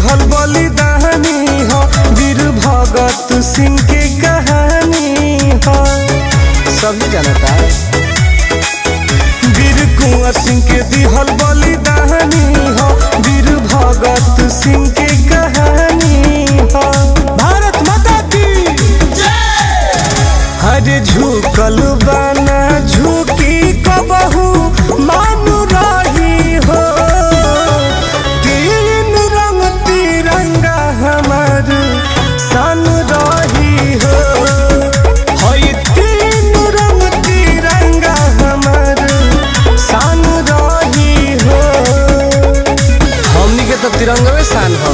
दिहल बलिदानी हो वीर भगत सिंह के कहानी हो सभी जानता वीर कुंवर सिंह के दिहल बलिदानी हो वीर भगत सिंह के कहानी हो भारत माता की हरे झुकल बाना झुकी कबहू मानु रही हो तीन रंग तिरंगा हमार सन रही हो हई तीन रंग तिरंगा हमार सन रही हो हमनी के तो तिरंगवे शान हो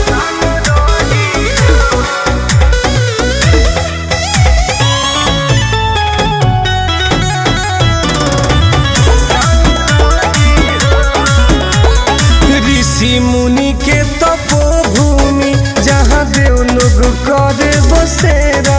ऋषि मुनि के तपोभूमि जहाँ देव लोग करे बसेरा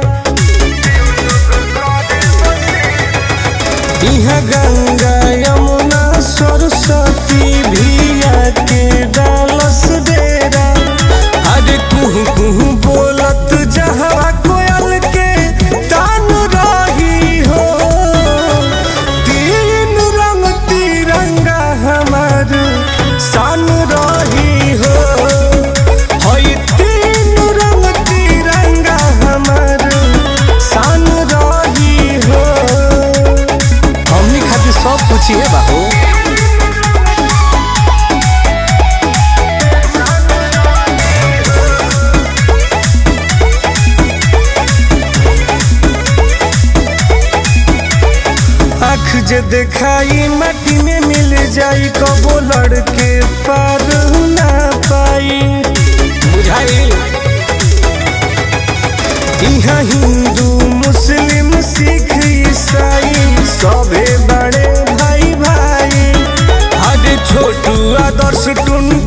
यहाँ गंगा यमुना सरस्वती भिया के डालस डेरा अरे कुहू कुहू बोलत जहवा कोयल के तान रही हो तीन रंग तिरंगा हमार सन रही हो हई तीन रंग तिरंगा हमार सन रही हो हमनी खातिर सब पूछिए बाबू आँख जे देखाई माटी में मिल जाई कबो लड़के पार ना पाई बुझाई यहाँ हिंदू मुस्लिम सिख ईसाई सभे बड़े भाई भाई हर छोटू आदर्श टुन